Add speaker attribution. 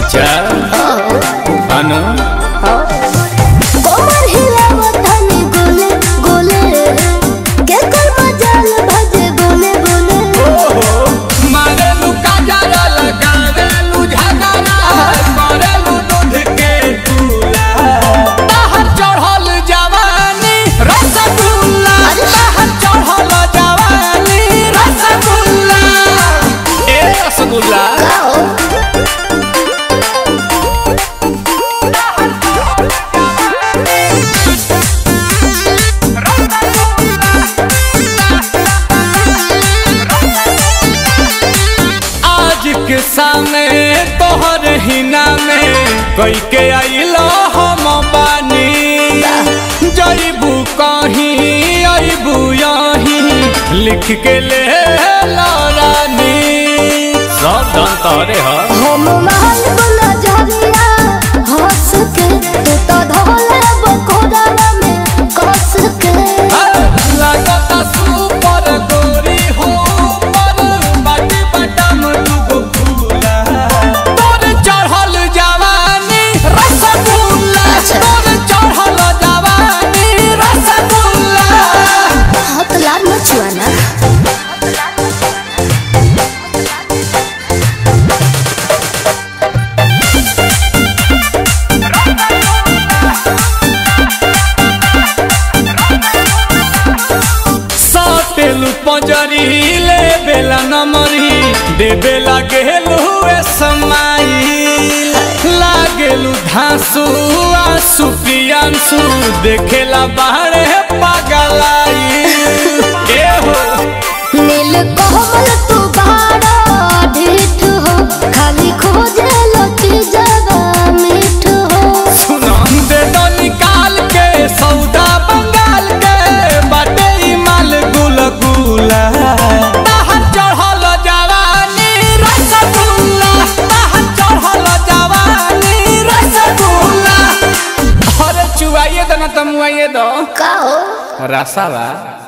Speaker 1: अच्छा अनु
Speaker 2: कोमर हिलावतनी गोले गोले के कर मजाल भजे बोले बोले
Speaker 1: मारेलू काजरा लगावेलू झगड़ा करेलू दूध के चूल्हा बाहर चढ़ल जवानी रसगुल्ला बाहर चढ़ल जवानी रसगुल्ला ए रसगुल्ला आज के सामने तोहर हिना में कई के आइलो हम बानी जईबू कहीं अबू यहीं लिख के ले रानी सब धन तोरे ह
Speaker 2: हम महल बोला जरिया हंस के तू तो धोले बकोड़ा में कस के
Speaker 1: लगता सुपर गोरी हो पर बाटी बटम दुगो फूला तोर चढ़ल जवानी रसगुल्ला तोर चढ़ल जवानी रसगुल्ला
Speaker 2: हाथ लाल मचुआना
Speaker 1: साटेलू पंजरी ले बेला नमरी दे बेला गेलू ए समाई लागेलू धांसू आंसू प्रियांसू देखेला बाहरे पागलाई ए हो
Speaker 2: नील कोमल तू बाड़ा ढीठ हो खाली खोजे लती जगा मीठ हो
Speaker 1: सुनंदे तो निकाल के सौदा बंगाल के बाटे ई माल गुल गुला बाहर चढ़ल जवानी रसगुल्ला बाहर चढ़ल जवानी रसगुल्ला अरे चुआइए दो ना तमुआइए दो
Speaker 2: का हो
Speaker 1: रसावा